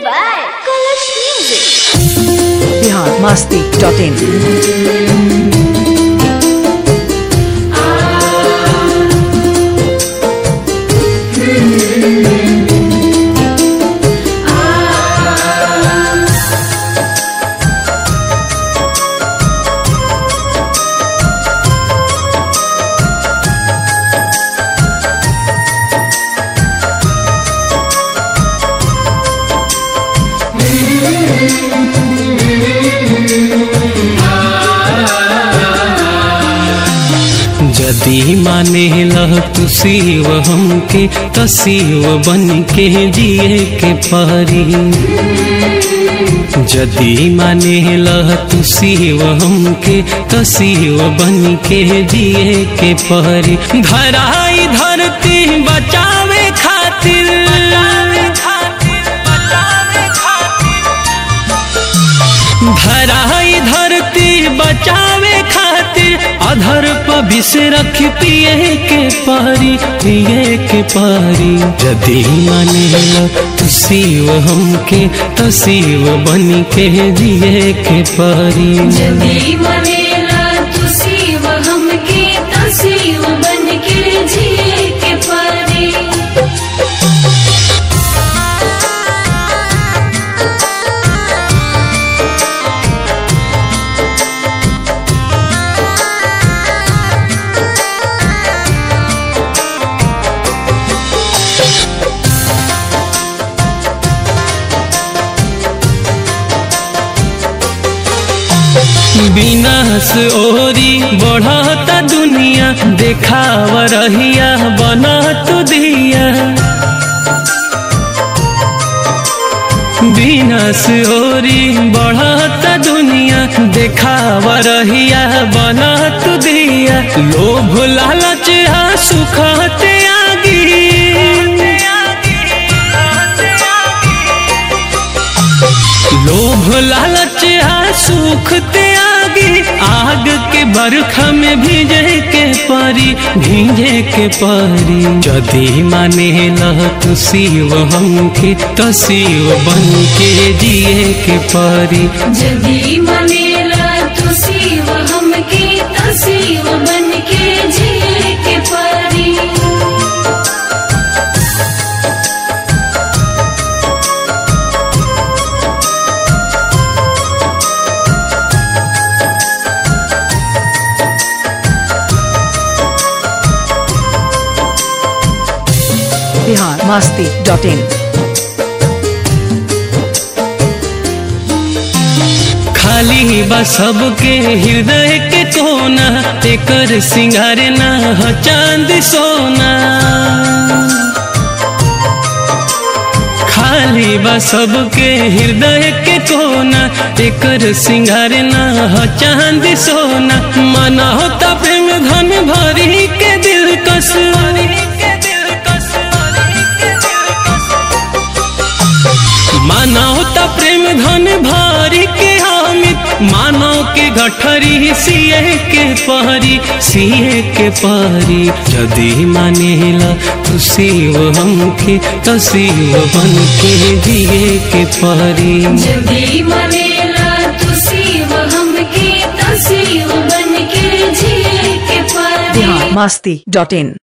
by Colors Music. Bihar Masti dot in जदी माने लह तू शिव हमके त शिव बन के जिए के परी जदी माने लह तू शिव हमके त शिव बन के जिए के परी धराई धरती बचावे खातिर धराई धरती बचावे खातिर अधर पर विष रख पिए के पारी पिए के पारी जदी माने तू शिव हमके तो शिव बन के जिए के पारी जदी मनेला तू शिव हमके त शिव बन के जिए के परी विनाश ओरी बढ़ता दुनिया देखाव रहिया बना तू दिया विनाश ओरी बढ़ता दुनिया देखाव रहिया बना तू दिया लोभ लालच आ सुखते आगी लोभ लालच आ सुख त्यागी आग के बरखा में भीजे के पारी भीजे के पारी जदी माने लह तू शिव हमके तो शिव बन के जिए के पारी जदी मनेला तू शिव हमके त शिव बन के जिए के परी बिहार मस्ती डॉट इन खाली बा सबके हृदय के कोना एकर सिंगार ना ह चांद सोना खाली बा सबके हृदय के कोना एकर सिंगार ना ह चांद सोना मना होता प्रेम धन भरी के दिल कस मानव त प्रेम धन भारी के हामिद मानव के गठरी सिए के पारी सिए के पारी जदी मानेला तू शिव हमके तो शिव बन के जिए के पारी जदी मनेला तू शिव हमके त शिव बन के जिए के परी बिहार मस्ती डॉट इन